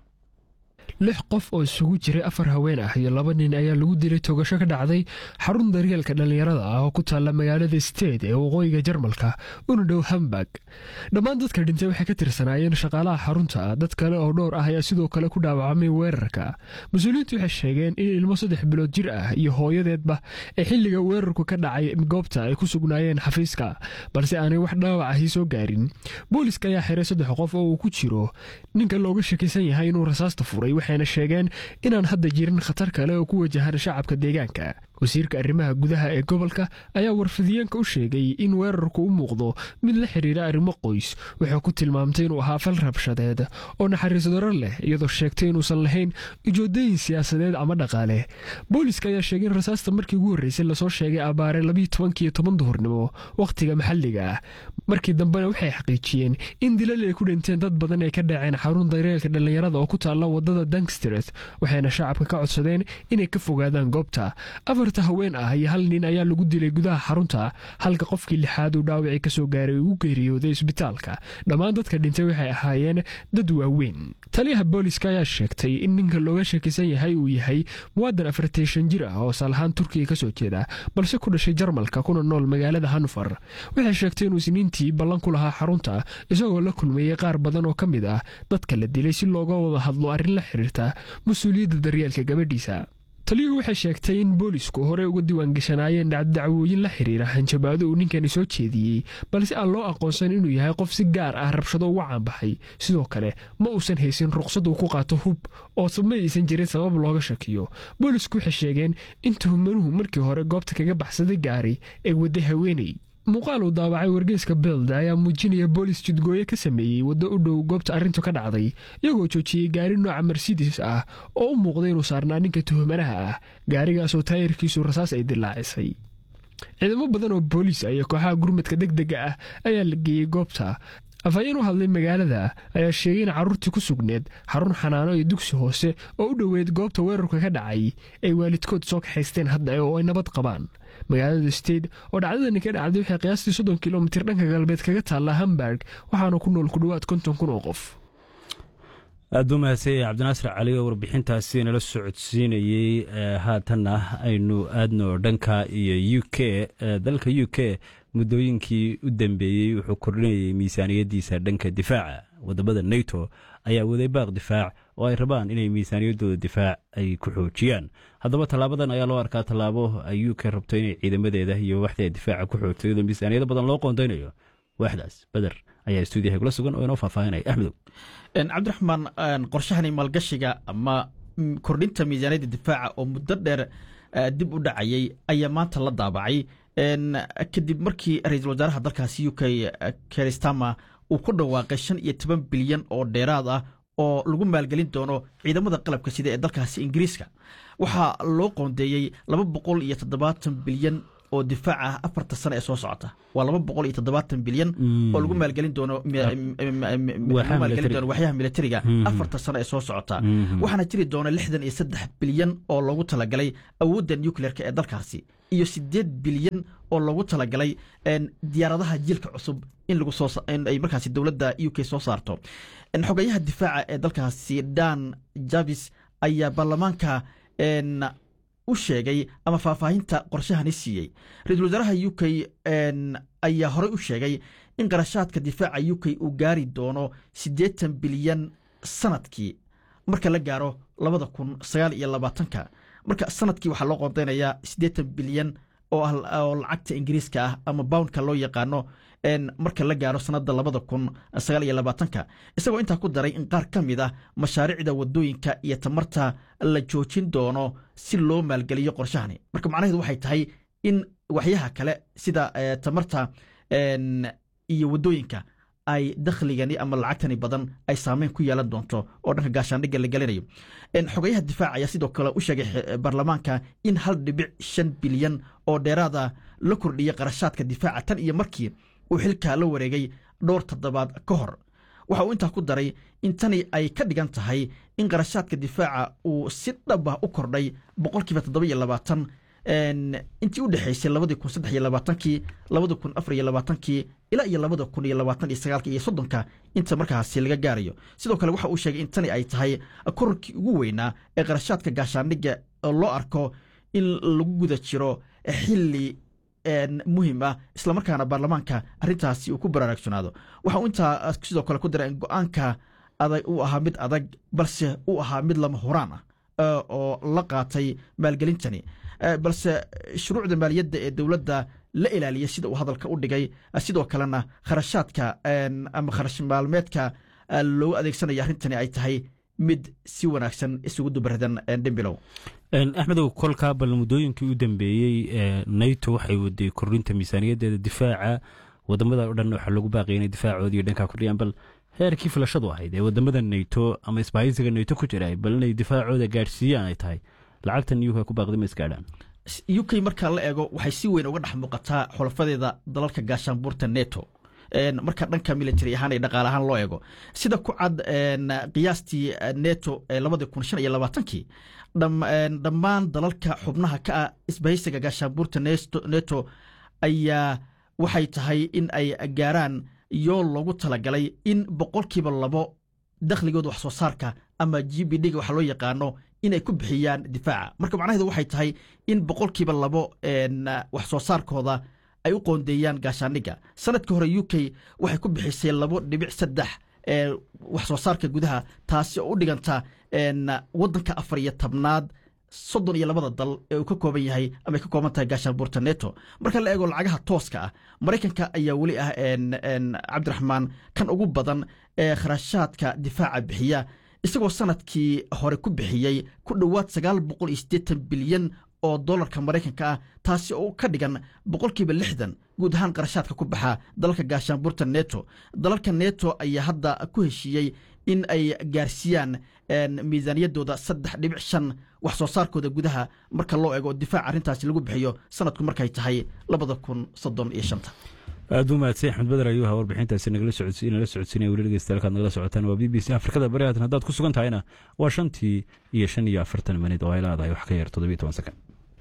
lix qof oo isugu jiray afar haween ah iyo laba nin ayaa lagu dilay togasho ka dhacday xarun daryeelka dhallinyarada ah oo ku taalla magaalada steed ee waqooyiga jarmalka una dhow hamburg dhammaan dadka dhintay waxay ka tirsanaayeen shaqaalaha xarunta dad kale oo dhowr ah ayaa sidoo kale ku dhaawacmay weerarka mas-uuliyiintu waxay sheegeen in ilmo saddex bilood jir ah iyo hooyadeedba ee xilliga weerarku ka dhacay goobta ay ku sugnaayeen xafiiska balse aanay wax dhaawac ahi soo gaarin booliska ayaa xiray saddex qof oo uu ku jiro ninka looga shakisan yahay inuu rasaasta furay waxayna sheegeen inaan hadda jirin khatar kale oo ku wajahan shacabka deegaanka wasiirka arrimaha gudaha ee gobolka ayaa warfidiyeenka u sheegay in weerarku u muuqdo mid la xidhiira arrimo qoys wuxuu ku tilmaamtay inuu ahaa fal rabshadeed oo naxariis daro leh iyadoo sheegtay inuusan lahayn ujoodooyin siyaasadeed ama dhaqaale booliska ayaa sheegay in rasaasta markii ugu horreysay lasoo sheegay abaare labiyo tobankiiyo toban duhurnimo wakhtiga maxalliga ah markii dambena waxay xaqiijiyeen in dilal ay ku dhinteen dad badan ay ka dhaceen xarun daryeelka dhallinyarada oo ku taalla wadada dankstret waxayna shacabka ka codsadeen inay ka fogaadaan goobta afarta haween ah iyo hal nin ayaa lagu dilay gudaha xarunta halka qofkii lixaad uu dhaawacii kasoo gaaray uu geeriyooday isbitaalka dhammaan dadka dhintay waxay ahaayeen dad waaweyn taliyaha booliska ayaa sheegtay in ninka looga shakisan yahay uu yahay muwaadan afarteeshan jir ah oo saalahaan turkiga kasoo jeeda balse ku dhashay jarmalka kuna nool magaalada hanfar waxay sheegtay inuu isniintii ballan ku lahaa xarunta isagoo la kulmeeyey qaar badan oo ka mid ah dadka la dilay si looga wada hadlo arrin la xiriirta mas-uuliyadda daryeelka gabadhiisa taliyuhu waxay sheegtay in boolisku horey uga diiwaangashanaayeen dhacdacwooyin la xiriira hanjabaado uu ninkani soo jeediyey balse aan loo aqoonsan inuu yahay qof si gaar ah rabshado uga caanbaxay sidoo kale ma uusan haysin ruqsad uu ku qaato hub oo ma aysan jirin sabab looga shakiyo boolisku waxay sheegeen in tuhumanuhu markii hore goobta kaga baxsaday gaari ee wadda haweeney muuqaal uu daawacay wargeyska beld ayaa muujinaya boolis jidgooye ka sameeyey waddo u dhow goobta arrintu ka dhacday iyagoo joojiyey gaari nooca mercedes ah oo u muuqday inuu saarnaa ninka tuhumanaha ah gaarigaasoo taayirkiisu rasaas ay dilaacisay ciidamo badan oo booliis ah iyo kooxaha gurmadka deg dega ah ayaa la geeyey goobta afhayeen u hadlay magaalada ayaa sheegay in carruurtii ku sugneed xarun xanaano iyo dugsi hoose oo u dhoweyd goobta weerarka ka dhacay ay waalidkood soo kaxaysteen hadda oo ay nabad qabaan magaalada steed oo dhacdadani ka dhacday waxay qiyaastii soddon kilomitir dhanka galbeed kaga taallaa hamburg waxaana ku nool ku dhowaad konton kun oo qof aad buu mahadsanyay cabdinaasir cali oo warbixintaasi nala socodsiinayey haatanna aynu aadno dhanka iyo u k dalka u k muddooyinkii u dambeeyey wuxuu kordhinayay miisaaniyaddiisa dhanka difaaca wadamada neto ayaa waday baaq difaac oo ay rabaan inay miisaaniyaddooda difaac ay ku xoojiyaan haddaba tallaabadan ayaa loo arkaa tallaabo ay u k rabto inay ciidamadeeda iyo waxda difaaca ku xoogto iyadoo miisaaniyado badan loo qoondaynayo waaxdaas beder ayaa stuudiyaha kula sugan oo inoo faahfaahinaya axmedow cabdiraxmaan qorshahani maalgashiga ama kordhinta miisaaniyadda difaaca oo muddo dheer dib u dhacayay ayaa maanta la daabacay kadib markii ra-iisul wasaaraha dalkaasi u k keristama uu ku dhawaaqay shan iyo toban bilyan oo dheeraad ah oo lagu maalgelin doono ciidamada qalabka sida ee dalkaasi ingiriiska waxaa loo qoondeeyey laba boqol iyo toddobaatan bilyan oo difaac ah afarta sano ee soo socota waa laba boqol iyo toddobaatan bilyan oo lagu maalgelin doono maalgelin doono waxyaha militariga afarta sano ee soo socota waxaana jiri doona lixdan iyo saddex bilyan oo loogu talagalay awoodda nucleerka ee dalkaasi iyo sideed bilyan oo loogu talagalay diyaaradaha jiilka cusub in lagu soo in ay markaasi dowladda u k soo saarto xogayaha difaaca ee dalkaasi dan javis ayaa baarlamaanka u sheegay ama faahfaahinta qorshahani siiyey ra-iisul wasaaraha u k ayaa horey u sheegay in qarashaadka difaaca u k uu gaari doono siddeetan bilyan sanadkii marka la gaaro labada kun sagaal iyo labaatanka marka sanadkii waxaa loo qoondeynayaa siddeetan bilyan oo lacagta ingiriiska ah ama boundka loo yaqaano marka la gaaro sanada labada kun sagaal iyo labaatanka isagoo intaa ku daray in qaar ka mid ah mashaariicda wadooyinka iyo tamarta la joojin doono si loo maalgeliyo qorshahani marka macnaheedu waxay tahay in waxyaha kale sida tamarta iyo wadooyinka ay dakhligani ama lacagtani badan ay saameyn ku yeelan doonto oo dhanka gaashaandhigga la gelinayo xogayaha difaac ayaa sidoo kale u sheegay baarlamaanka in hal dhibic shan bilyan oo dheeraada la kordhiyay qarashaadka difaaca tan iyo markii uu xilkaa la wareegay dhowr toddobaad ka hor waxa uu intaa ku daray in tani ay ka dhigan tahay in qarashaadka difaaca uu si dhab ah u kordhay boqolkiiba toddoba iyo labaatan intii u dhexaysay labadii kun saddex iyo labaatankii labada kun afar iyo labaatankii ilaa iyo labada kun iyo labaatan iyo sagaalka iyo soddonka inta markaasi laga gaarayo sidoo kale waxa uu sheegay in tani ay tahay korarkii ugu weynaa ee qarashaadka gaashaandhigga loo arko in lagu guda jiro xilli muhim ah islamarkaana baarlamaanka arrintaasi uu ku baraarugsanaado waxa uu intaa sidoo kale ku daray in go-aanka adag uu ahaa mid adag balse uu ahaa mid lama huraan ah oo la qaatay maalgelintani balse shuruucda maaliyadda ee dowladda la ilaaliya sida uu hadalka u dhigay sidoo kalena kharashaadka ama kharash maalmeedka loogu adeegsanaya arrintani ay tahay mid si wanaagsan isugu dubardan dhimbilow axmedow kolkaa bal muddooyinkii u dambeeyey nato waxay waday kordhinta miisaaniyaddeeda difaaca wadamada o dhan waxaa lagu baaqaya inay difaacoodii dhankaa kordhiyaan bal heerkii filashadu ahayd ee wadamada nato ama isbahaysiga nato ku jira bal inay difaacooda gaadhsiiyaan ay tahay lacagtan uk ku baaqday ma isgaadhaan u k markaa la eego waxay si weyn uga dhex muuqataa xulafadeeda dalalka gaashaanbuurta neto marka dhanka military ahaan iyo dhaqaale ahaan loo eego sida ku cad qiyaastii neto ee labadii kun shan iyo labaatankii dhammaan dalalka xubnaha ka ah isbahaysiga gaashaanbuurta neto ayaa waxay tahay in ay gaaraan yool loogu talagalay in boqolkiiba labo dakhligooda wax soo saarka ama g b d ga waxa loo yaqaano inay ku bixiyaan difaaca marka macnaheedu waxay tahay in boqolkiiba labo wax soo saarkooda ay u qoondeeyaan gaashaandhigga sanadkii hore u k waxay ku bixisay labo dhibic saddex wax soo saarka gudaha taasi oo u dhiganta waddanka afar iyo tobnaad soddon iyo labada dal ee uu ka kooban yahay ama ay ka kooban tahay gaashaanbuurta neto marka la eego lacagaha tooska ah maraykanka ayaa weli ah cabdiraxmaan kan ugu badan ee kharashaadka difaaca bixiya isagoo sanadkii hore ku bixiyey ku dhowaad sagaal boqol iyo siddeetan bilyan oo dolarka maraykanka ah taasi oo ka dhigan boqolkiiba lixdan guud ahaan qarashaadka ku baxa dalalka gaashaanbuurta neto dalalka neto ayaa hadda ku heshiiyey in ay gaarsiiyaan miisaaniyaddooda saddex dhibic shan wax soo saarkooda gudaha marka loo eego difaac arrintaasi lagu bixiyo sanadku markay tahay labada kun soddon iyo shanta aad u mahadsan axmed bader ayuu ahaa warbixintaasi nagala socodsiinaya weli dhegeystayaal nagala socotaan waa b b c afrikada bari haatan haddaad ku sugan tahayna waa shantii iyo shan iyo afartan minid oo ay leedahay wax ka yar toddobiyo toban sakan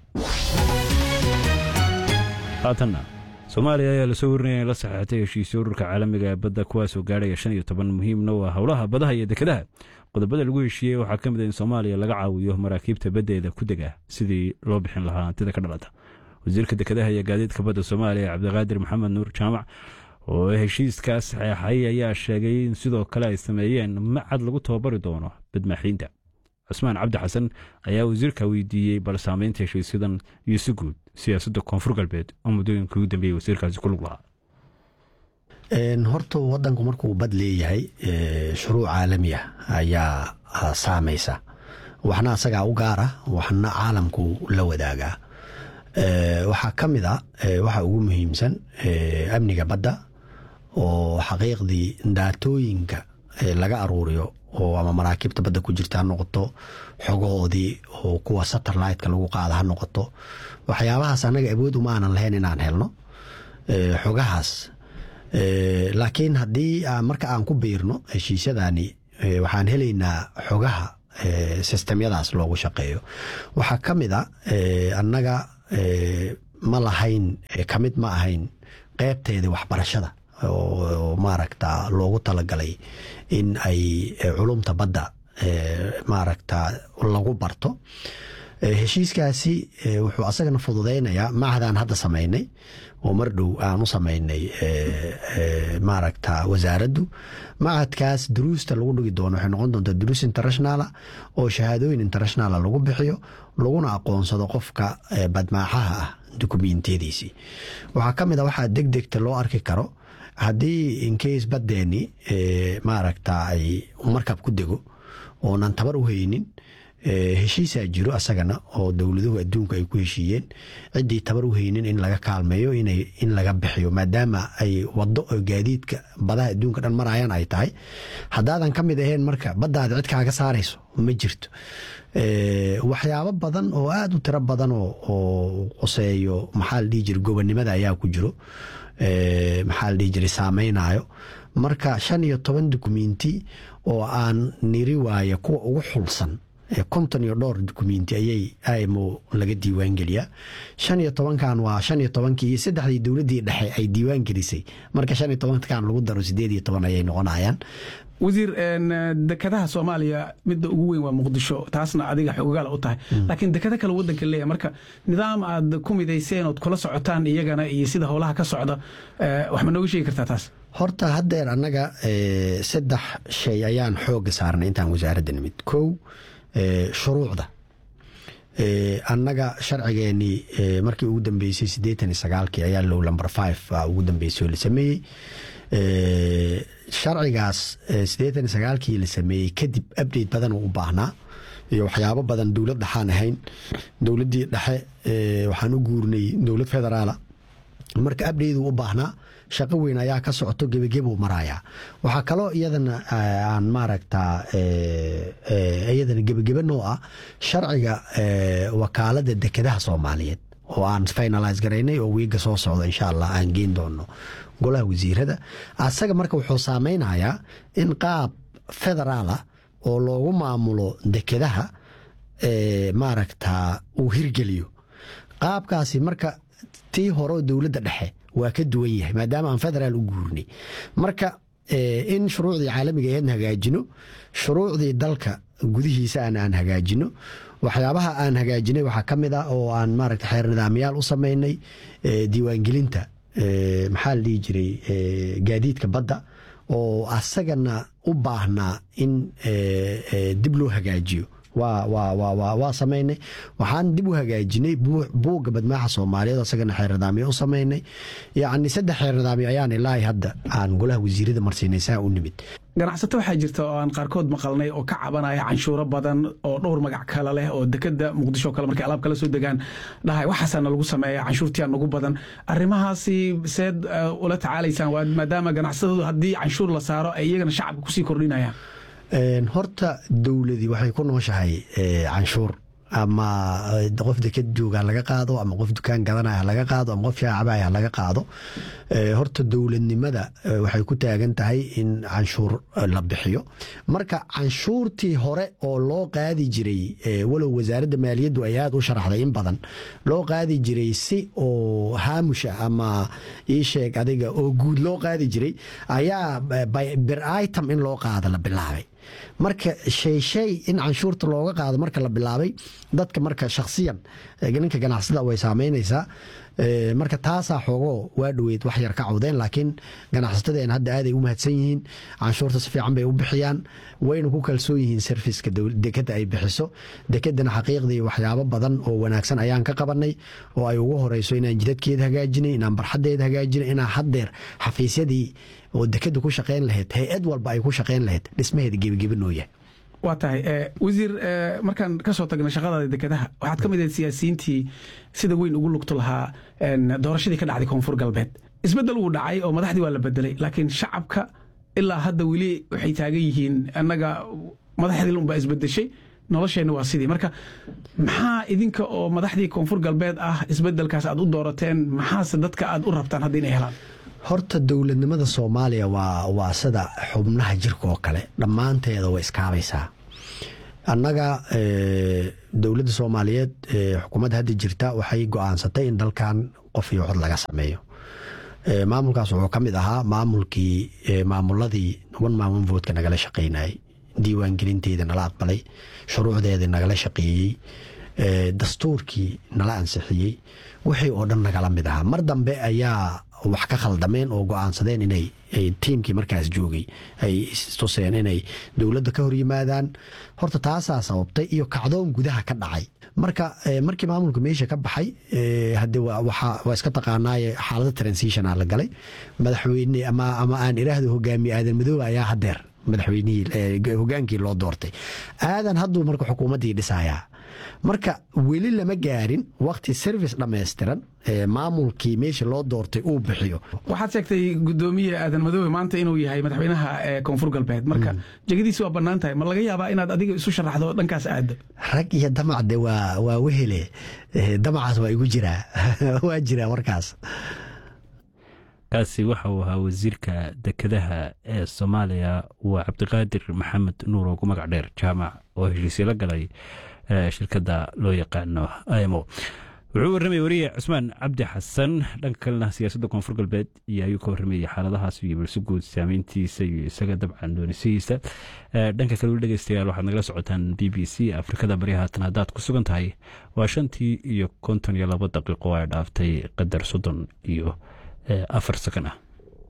haatanna soomaaliya ayaa lasoo warinaya in la saxeexatay heshiisyo ururka caalamiga ee badda kuwaasoo gaadhaya shan iyo toban muhiimna waa howlaha badaha iyo dekedaha qodobada lagu heshiiyey waxaa ka mid a in soomaaliya laga caawiyo maraakiibta baddeeda ku dega sidii loo bixin lahaa hantida ka dhalata wasiirka dekedaha iyo gaadiidka badda soomaaliya cabdiqaadir maxamed nuur jaamac oo heshiiskaas saxeexay ayaa sheegay in sidoo kale ay sameeyeen macad lagu tababari doono badmaaxiinta cusmaan cabdi xasan ayaa wasiirka weydiiyey bal saameynta heshiisyadan iyo si guud siyaasadda koonfur galbeed oo muddooyinka ugu dambeeyey wasiirkaasi ku lug lahaa horta wadanku markuu bad leeyahay shuruuc caalami ah ayaa saamaysa waxna asagaa u gaara waxna caalamku la wadaagaa waxaa ka mid a waxa ugu muhiimsan amniga badda oo xaqiiqdii daatooyinka laga aruuriyo oo ama maraakiibta badda ku jirta ha noqoto xogahoodii oo kuwa satelliteka lagu qaada ha noqoto waxyaabahaas annaga awood uma aanan lahayn inaan helno xogahaas laakiin haddii marka aan ku biirno heshiisyadani waxaan helaynaa xogaha sistemyadaas loogu shaqeeyo waxaa ka mid a annaga ma lahayn kamid ma ahayn qeybteeda waxbarashada oo maaragta loogu talagalay in ay culumta badda maaragta lagu barto heshiiskaasi wuxuu asagana fududaynayaa macadaan hadda samaynay oo mar dhow aan u samaynay maaragta wasaaraddu macadkaas duruusta lagu dhigi doono waxay noqon doontaa duruus internationala oo shahaadooyin internationala lagu bixiyo laguna aqoonsado qofka badmaaxaha ah dukumentiyadiisii waxaa ka mid a waxaa deg degta loo arki karo haddii incase baddeeni maaragta ay markab ku dego oonan tabar u haynin heshiisaa jiro asagana oo dowladuhu adduunka ay ku heshiiyeen ciddii tabar u haynin in laga kaalmeeyo in laga bixiyo maadaama ay wado oo gaadiidka badaha adduunka dhan marayaan ay tahay haddaadan ka mid ahayn marka baddaada cid kaaga saarayso ma jirto waxyaabo badan oo aada u tiro badan oo qoseeyo maxaa la dhihi jira gobonnimada ayaa ku jiro maxaa la dhihi jiray saameynayo marka shan iyo toban dukumenti oo aan niri waaya kuwa ugu xulsan konton iyo dhowr dukumenti ayay imo laga diiwaan geliyaa shan iyo tobankan waa shan iyo tobankii iyo saddexdii dowladdii dhexe ay diiwaan gelisay marka shan iyo tobankan lagu daro sideed iyo toban ayay noqonayaan wasiir dekadaha soomaaliya midda ugu weyn waa muqdisho taasna adiga xogogaal u tahay laakiin dekado kale wadanka leeyahay marka nidaam aad ku midayseen ood kula socotaan iyagana iyo sida howlaha ka socda wax ma nooga sheegi kartaa taas horta haddeer annaga saddex shay ayaan xooga saarnay intaan wasaaradda nimid kow shuruucda annaga sharcigeenii markii ugu dambeysay siddeetan iyo sagaalkii ayaa low number five ugu dambeysay oo la sameeyey sharcigaas siddeetan iyo sagaalkii la sameeyey kadib update badan uu u baahnaa iyo waxyaabo badan dowlad dhexaan ahayn dowladdii dhexe waxaan u guurnay dowlad federaala marka update uu u baahnaa shaqo weyn ayaa ka socoto gebagebuu marayaa waxaa kaloo iyadana aan maaragta iyadana gebagebe noo ah sharciga wakaalada dekedaha soomaaliyeed oo aan finalise garaynay oo wiiga soo socdo insha allah aan geen doono golaha wasiirada asaga marka wuxuu saameynayaa in qaab federaala oo loogu maamulo dekedaha maaragta uu hirgeliyo qaabkaasi marka tii horeo dowladda dhexe waa ka duwan yahay maadaama aan federaal u guurnay marka in shuruucdii caalamiga eedna hagaajino shuruucdii dalka gudihiisa aan aan hagaajino waxyaabaha aan hagaajinay waxaa ka mid ah oo aan maaragta xeer nidaamyaal u samaynay diiwaangelinta maxaa la dhihi jiray gaadiidka badda oo asagana u baahnaa in dib loo hagaajiyo waa samaynay waxaan dib u hagaajinay buugga badmaaxa soomaaliyeed asagana xeer nidaamyo u samaynay yacni saddex xeer nidaamyo ayaan ilaahay hadda aan golaha wasiirada marsiinay saa u nimid ganacsato waxaa jirta oo aan qaarkood maqalnay oo ka cabanaya canshuuro badan oo dhowr magac kale leh oo dekeda muqdisho kale markay alaab kala soo degaan dhahay waxaasaana lagu sameeya canshuurtiyaa nagu badan arrimahaasi seed ula tacaalaysaan maadaama ganacsatadu haddii canshuur la saaro ay iyagana shacabka kusii kordhinayaan horta dowladii waxay ku nooshahay canshuur ama qof deked jooga laga qaado ama qof dukaan gadanaya laga qaado ama qof shaacabaya laga qaado horta dowladnimada waxay ku taagan tahay in canshuur la bixiyo marka canshuurtii hore oo loo qaadi jiray walow wasaaradda maaliyaddu ay aada u sharaxday in badan loo qaadi jiray si oo haamusha ama ii sheeg adiga oo guud loo qaadi jiray ayaa bir item in loo qaado la bilaabay marka shay shay in canshuurta looga qaado marka la bilaabay dadka marka shakhsiyan ninka ganacsada way saameynaysaa marka taasaa xoogoo waa dhoweyd wax yar ka cawdeen laakiin ganacsatadeen hadda aaday u mahadsan yihiin canshuurta si fiican bay u bixiyaan wayna ku kalsoon yihiin serviska dekeda ay bixiso dekedana xaqiiqdii waxyaabo badan oo wanaagsan ayaan ka qabanay oo ay ugu horeyso inaan jidadkeeda hagaajinay inaan barxadeeda hagaajinay inaan haddeer xafiisyadii oo dekeda ku shaqeyn lahayd hay-ad walba ay ku shaqeyn lahayd dhismaheeda gebigebi noo yahay waa tahay wasiir markaan ka soo tagna shaqadaada dekedaha waxaad ka mid ahayd siyaasiyiintii sida weyn ugu lugto lahaa doorashadii ka dhacday koonfur galbeed isbeddel wuu dhacay oo madaxdii waa la bedelay laakiin shacabka ilaa hadda weli waxay taagan yihiin annaga madaxdii unbaa isbedeshay nolosheenna waa sidii marka maxaa idinka oo madaxdii koonfur galbeed ah isbedelkaas aad u doorateen maxaase dadka aad u rabtaan hadda inay helaan horta dowladnimada soomaaliya waa waa sida xubnaha jirka oo kale dhammaanteeda way iskaabaysaa annaga dowladda soomaaliyeed xukuumadda hadda jirta waxay go-aansatay in dalkan qof iyo cod laga sameeyo maamulkaas wuxuu ka mid ahaa maamulkii maamuladii one man one votka nagala shaqaynayay diiwaangelinteeda nala aqbalay shuruucdeeda nagala shaqeeyey dastuurkii nala ansixiyey wixii oo dhan nagala mid ahaa mar dambe ayaa wax ka khaldameen oo go-aansadeen inay tiimkii markaas joogay ay istuseen inay dowladda ka hor yimaadaan horta taasaa sababtay iyo kacdoon gudaha ka dhacay marka markii maamulka meesha ka baxay hade waa iska taqaanaaye xaalada transitionaa la galay madaxweyne ama aan iraahdo hogaamiye aadan madoobe ayaa hadeer madaxweynihii hogaankii loo doortay aadan hadduu marka xukuumaddii dhisayaa marka weli lama gaarin wakti service dhammaystiran maamulkii meesha loo doortay uu bixiyo waxaad sheegtay gudoomiye aadan madoobe maanta inuu yahay madaxweynaha koonfur galbeed marka jegadiisi waa bannaan tahay ma laga yaabaa inaad adiga isu sharaxdo dhankaas aado rag iyo damacde waa wehele damacaas waa igu jiraa waa jiraa markaas kaasi waxa uu ahaa wasiirka dekedaha ee soomaaliya waa cabdiqaadir maxamed nuur oo ku magac dheer jaamac oo heshiisyo la galay shirkadda loo yaqaano imo wuxuu warramayay wariye cusmaan cabdi xasan dhanka kalena siyaasadda koonfur galbeed iyo ayuu ka warramayay xaaladahaas iyo balse guud saameyntiisa iyo isaga dabcan doonisihiisa dhanka kale weli dhegeystayaal waxaad nagala socotaan b b c afrikada bari haatan haddaad ku sugan tahay waa shantii iyo konton iyo labo daqiiqo ay dhaaftay qadar soddon iyo afar sakan ah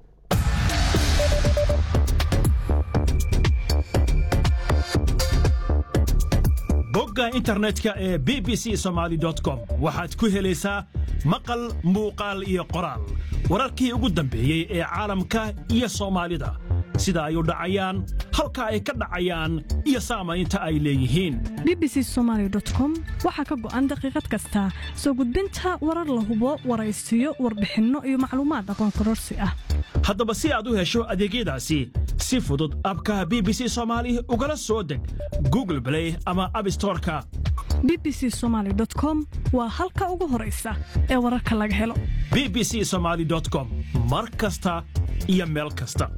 bogga internetka ee b b c somaali com waxaad ku helaysaa maqal muuqaal iyo qoraal wararkii ugu dambeeyey ee caalamka iyo soomaalida sida ay u dhacayaan halka ay ka dhacayaan iyo saamaynta ay leeyihiin bbc somalycom waxaa ka go'an daqiiqad kasta soo gudbinta warar la hubo waraysiyo warbixinno iyo macluumaad aqoon kororsi ah haddaba si aad u hesho adeegyadaasi si fudud abka b b c somaali ugala soo deg google blay ama abstoreka b b c somaly com waa halka ugu horaysa ee wararka laga helo b b c somaali com mar kasta iyo meel kasta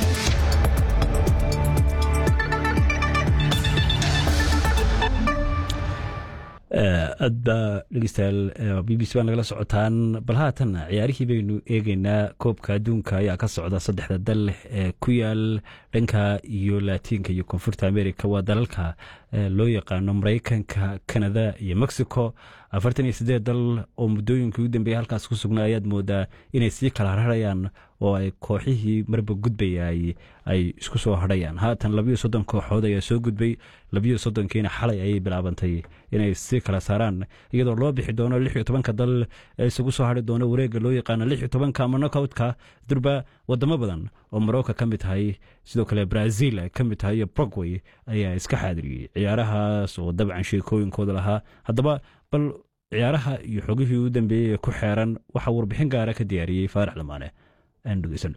aad baa dhegeystayaal b b c baa nagala socotaan bal haatan ciyaarihii baynu eegeynaa koobka adduunka ayaa ka socda saddexda dal ee ku yaal dhanka iyo laatiinka iyo koonfurta america waa dalalka loo yaqaano maraykanka kanada iyo mexico afartan iyo siddeed dal oo muddooyinkii ugu dambeeyay halkaas ku sugnaa ayaad moodaa inay sii kala harharayaan oo ay kooxihii marba gudbayay ay isku soo hadhayaan haatan labiyo soddon kooxood ayaa soo gudbay labiyo soddonkiina xalay ayay bilaabantay inay sii kala saaraan iyadoo loo bixi doono lix iyo tobanka dal ee isugu soo hadhi doono wareegga loo yaqaano lix iyo tobanka ama nokoutka durba wadamo badan oo morocco ka mid tahay sidoo kale brazil ka mid tahay iyo brogway ayaa iska xaadiriyey ciyaarahaas oo dabcan sheekooyinkooda lahaa haddaba bal ciyaaraha iyo xogihii ugu dambeeyey ee ku xeeran waxaa warbixin gaara ka diyaariyey faarax lamaane aan dhegeysano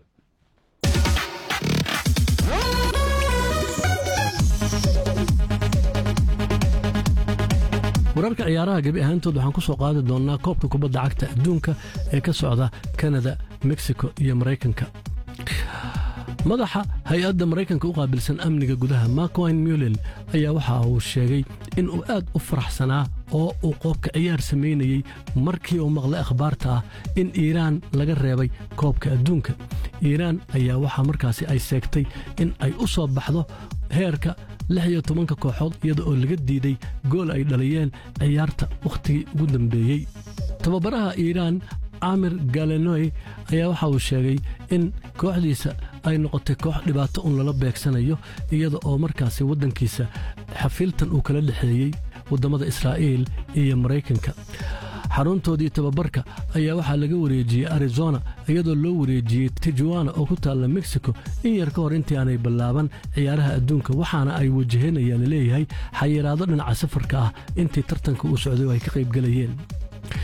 wararka ciyaaraha gebi ahaantood waxaan ku soo qaadi doonnaa koobka kubadda cagta adduunka ee ka socda kanada mexico iyo maraykanka madaxa hay-adda maraykanka u qaabilsan amniga gudaha markwine mulel ayaa waxa uu sheegay in uu aad u faraxsanaa oo uu qoobka ciyaar samaynayey markii uu maqlay akhbaarta ah in iiraan laga reebay koobka adduunka iiraan ayaa waxaa markaasi ay seegtay in ay u soo baxdo heerka lix iyo tobanka kooxood iyada oo laga diiday gool ay dhaliyeen ciyaarta wakhtigii ugu dambeeyey tababaraha iiraan camir galenoy ayaa waxa uu sheegay in kooxdiisa ay noqotay koox dhibaato un lala beegsanayo iyada oo markaasi waddankiisa xafiiltan uu kala dhexeeyey waddamada israa'iil iyo maraykanka xaruntoodii tababarka ayaa waxaa laga wareejiyey arizona iyadoo loo wareejiyey tijuana oo ku taalla mexico in yar ka hor intii aanay ballaaban ciyaaraha adduunka waxaana ay wajahanayaan laleeyahay xayiraado dhinaca safarka ah intii tartanka uu socday oo ay ka qaybgelayeen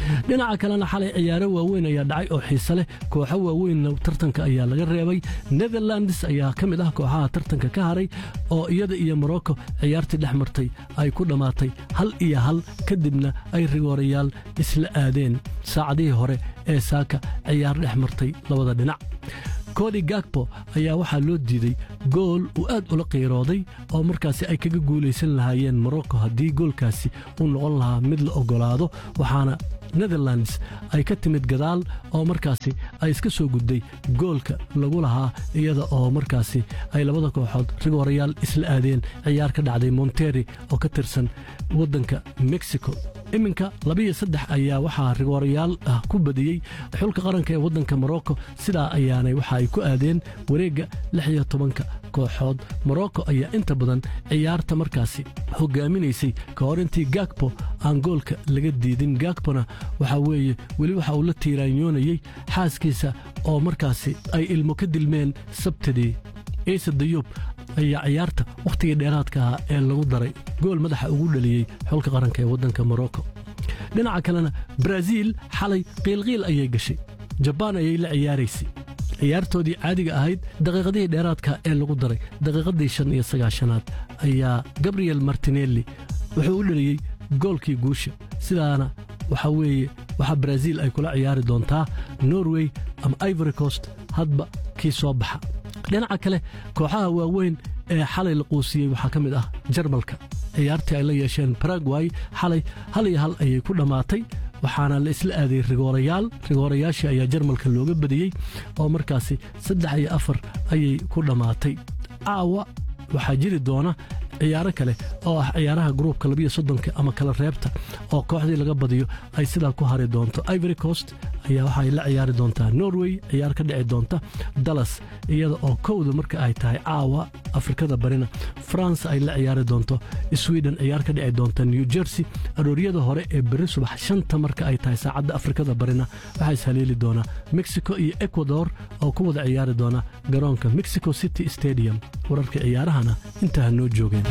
dhinaca kalena xalay ciyaaro waaweyn ayaa dhacay oo xiise leh kooxo waaweynna tartanka ayaa laga reebay netherlands ayaa ka mid ah kooxaha tartanka ka haray oo iyada iyo morocco ciyaartii dhex martay ay ku dhammaatay hal iyo hal kadibna ay rigoorayaal isla aadeen saacadihii hore ee saaka ciyaar dhex martay labada dhinac kodi gagbo ayaa waxaa loo diiday gool uu aad ula qiirooday oo markaasi ay kaga guulaysan lahaayeen morocco haddii goolkaasi uu noqon lahaa mid la oggolaado waxaana netherlands ay ka timid gadaal oo markaasi ay iska soo gudday goolka lagu lahaa iyada oo markaasi ay labada kooxood rigoorayaal isla aadeen ciyaar ka dhacday monteri oo ka tirsan waddanka mexico iminka labiyo saddex ayaa waxaa rigoorayaal ah ku badiyey xulka qaranka ee waddanka morocco sidaa ayaanay waxa ay ku aadeen wareegga lix iyo tobanka kooxood morocco ayaa inta badan ciyaarta markaasi hogaaminaysay ka hor intii gagbo aan goolka laga diidin gagbona waxaa weeye weli waxa uu la tiiraanyoonayey xaaskiisa oo markaasi ay ilmo ka dilmeen sabtidii ciise dayuub ayaa ciyaarta wakhtigii dheeraadka ahaa ee lagu daray gool madaxa ugu dhaliyey xulka qaranka ee waddanka morocco dhinaca kalena baraaziil xalay qiilqiil ayay gashay jabaan ayay la ciyaaraysay ciyaartoodii caadiga ahayd daqiiqadihii dheeraadka ee lagu daray daqiiqadii shan iyo sagaashanaad ayaa gabriel martinelli wuxuu u dhaliyey goolkii guusha sidaana waxaa weeye waxaa baraaziil ay kula ciyaari doontaa norway ama ivory coast hadba kii soo baxa dhinaca kale kooxaha waaweyn ee xalay la quusiyey waxaa ka mid ah jarmalka ciyaartii ay la yeesheen baragway xalay hal iyo hal ayay ku dhammaatay waxaana la isla aaday rigoorayaal rigoorayaashii ayaa jarmalka looga badiyey oo markaasi saddex iyo afar ayay ku dhammaatay caawa waxaa jiri doona ciyaaro kale oo ah ciyaaraha gruubka labiyo soddonka ama kala reebta oo kooxdii laga badiyo ay sidaa ku hari doonto ivory coast ayaa waxay la ciyaari doontaa norway ciyaar ka dhici doonta dallas iyada oo kowda marka ay tahay caawa afrikada barina france ay la ciyaari doonto sweden ciyaar ka dhici doonta new jersey arooryada hore ee berri subax shanta marka ay tahay saacadda afrikada barina waxaa ishaleeli doonaa mexico iyo ecuador oo ku wada ciyaari doona garoonka mexico city stadium wararka ciyaarahana intaa noo joogeen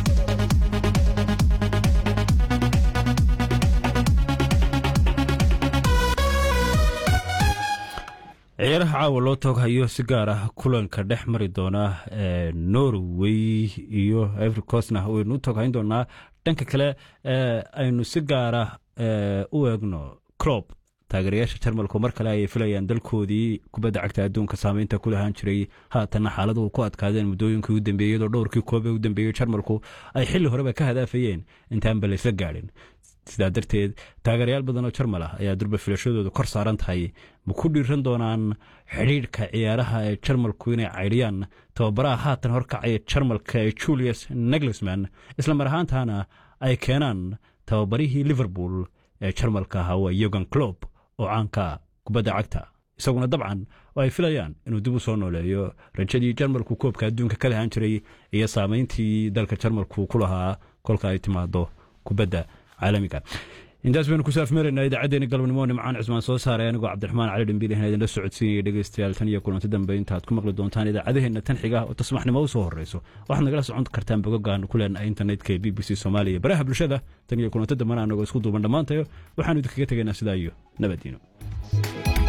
ciyaaraha caawa loo tooghayo si gaar ah kulanka dhex mari doona norway iyo ivory coastna waynu u tooghayn doonaa dhanka kale aynu si gaara u eegno clob taageerayaasha jarmalku mar kale ayay filayaan dalkoodii kubadda cagta adduunka saameynta ku lahaan jiray haatanna xaaladuhu ku adkaadeen muddooyinkii u dambeeyey iyadoo dhowrkii koobe u dambeeyey jarmalku ay xilli horeba ka hadaafayeen intaanba laysla gaadhin sidaa darteed taageerayaal badan oo jarmal ah ayaa durba filashadoodu kor saaran tahay ma ku dhiiran doonaan xidhiidhka ciyaaraha ee jarmalku inay caydhiyaan tababaraha haatan horkacaya jarmalka ee julius neglisman isla mar ahaantaana ay keenaan tababarihii liverpool ee jarmalka ahaa waa yogan clob oo caanka kubadda cagta isaguna dabcan oo ay filayaan inuu dib u soo nooleeyo rajadii jarmalku koobka adduunka ka lahaan jiray iyo saameyntii dalka jarmalku ku lahaa kolka ay timaado kubadda caalamiga intaas baynu ku saafmeeraynaa idaacaddeenna galabnimo nimcaan cismaan soo saaray anigoo cabdiraxmaan cali dhambiil ahan idinla socodsiinaya dhegeystayaal tan iyo kulanti dambe intaad ku maqli doontaan idaacadaheenna tan xiga oo tasmaxnimo u soo horreyso waxaad nagala socon kartaan bogogaan ku leenahay internetka ee b b c soomaaliya baraha bulshada tan iyo kulanti dambena anagoo isku duuban dhammaantayo waxaanu idinkaga tegaynaa sidaa iyo nabadiino